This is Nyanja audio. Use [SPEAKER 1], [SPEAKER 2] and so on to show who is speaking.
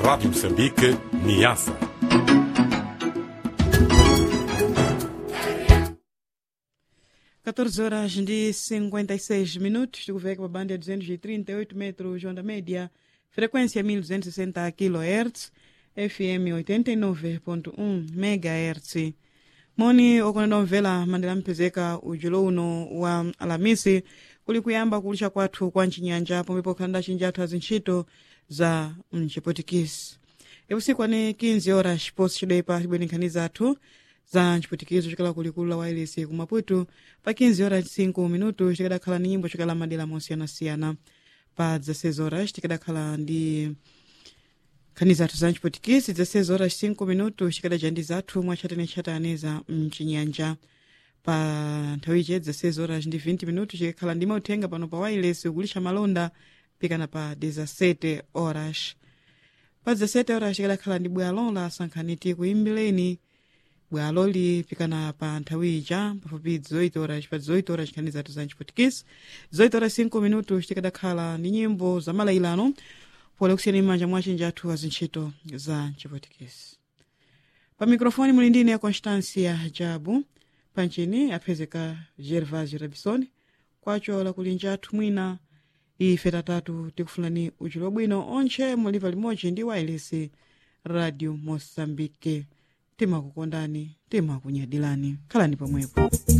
[SPEAKER 1] Rádio Moçambique, Niassa.
[SPEAKER 2] Quatorze horas de 56 minutos, tukuveka pa banda ya 238 metros onda média, frequência 1260 kHz, FM 89.1 MHz. moni okoneda omvera mandela mpezeka ujulo uno wa alamisi kuli kuyamba kulisha kwathu kwa mchinyanja pomwe pokhalanda chinji athu azintchito za mchiputikisi ipusiku ane 15 horas chiposi chidoipa chibwenekhaniza athu za mchiputikizo chikala kulikulu la wailesi ku maputo pa 15 horas 5 minuto chikadakhala ni nyimbo chikala madera mosiyanasiyana pa 16 horas tikadakhala ndi nkhani zathu za mchiputikisi 16 horas 5 minuto chikadaja ndi zathu mwachatane-chatane za mchinyanja pa nthawice 16 horas ndi 20 minuto chikakhala ndi mauthenga pano pa wailesi ukulisha malonda pikana pa 17 horas pa 17 horas chikadakhala ndi bwalo la sankhaniti kuimbireni bwaloli pikana pa nthawi ija pafupi 18 horas pa 18 horas nkhani zathu za mchiputikisi 18 horas 5 minuto tikadakhala ndi nyimbo za malayilano pole kusiyana m'manja mwa chinji athu azintchito za mchiputikisi pa mikrofoni muli ndine ya constancia jabu panchini aphezeka gervasio rabison kwacho lakulinja athu mwina ife tatatu tikufunani uchulo bwino onche muliva limodzi ndi wailesi radio mosambike timakukondani timakunyadilani khalani pomwepo